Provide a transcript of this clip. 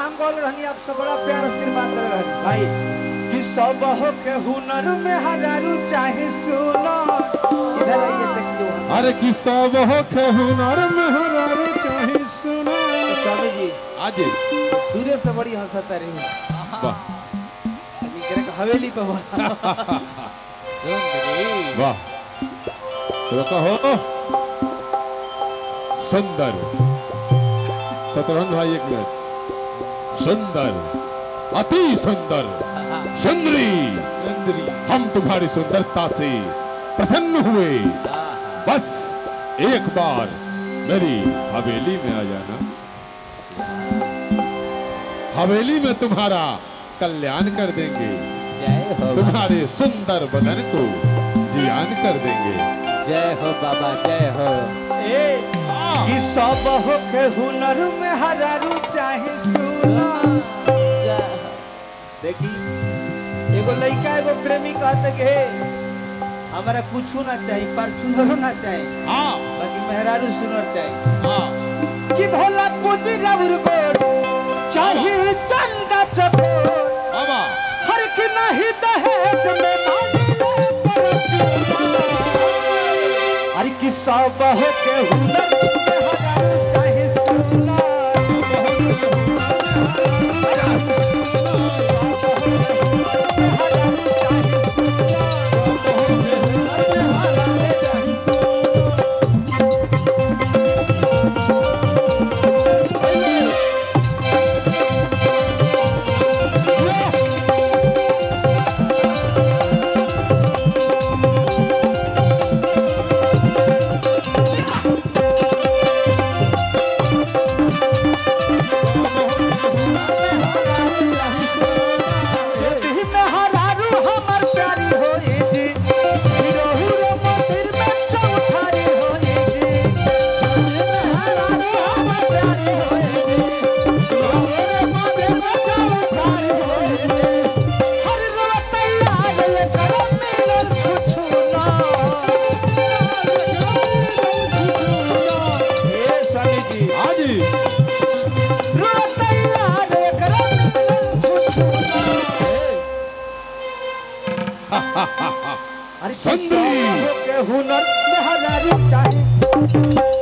नाम बोल रहनी आप सब बड़ा प्यार आशीर्वाद दे रहनी भाई कि सब हो के हुनर में हजारू चाहे सुनो इधर आइए देखियो अरे कि सब हो के हुनर में हरारे चाहे सुना स्वामी जी आज दूरे से बड़ी हंसता रही वाह अभी करे के हवेली पे बोला वाह तो कहो सुंदर सतरंग भाई एक मिनट सुंदर अति सुंदर सुंदरी हम तुम्हारी सुंदरता से प्रसन्न हुए बस एक बार मेरी हवेली में आ जाना हवेली में तुम्हारा कल्याण कर देंगे जय हो तुम्हारे सुंदर बदन को जियान कर देंगे जय हो बाबा जय हो ए कि सब हो के हुनर में हजारू चाहे सुनो देखी एगो लड़का एगो प्रेमी कहते कि हे हमारा कुछ ना चाहिए पर सुंदरो ना चाहिए हाँ बाकी मेहरारू सुनर चाहिए हाँ कि भोला पूजी रबुर को चाहिए चंदा चकोर बाबा हर की नहीं दहेज में मांगले परचून अरे कि सब हो के हुनर में हजारू चाहे सुना एही में हरारू हमर प्यारी होई जी हीरो हीरो मंदिर में चौठारी होई जी एही में हरारू हमर प्यारी होई जी हीरो हीरो मंदिर में चौठारी होई जी हर रोज तैयार ले करो मिलन छुछुना ए स्वामी जी आज रोज तैयार ले करो मिलन छुछुना अरे सुंदरी। के हुनर में हजारी चाहे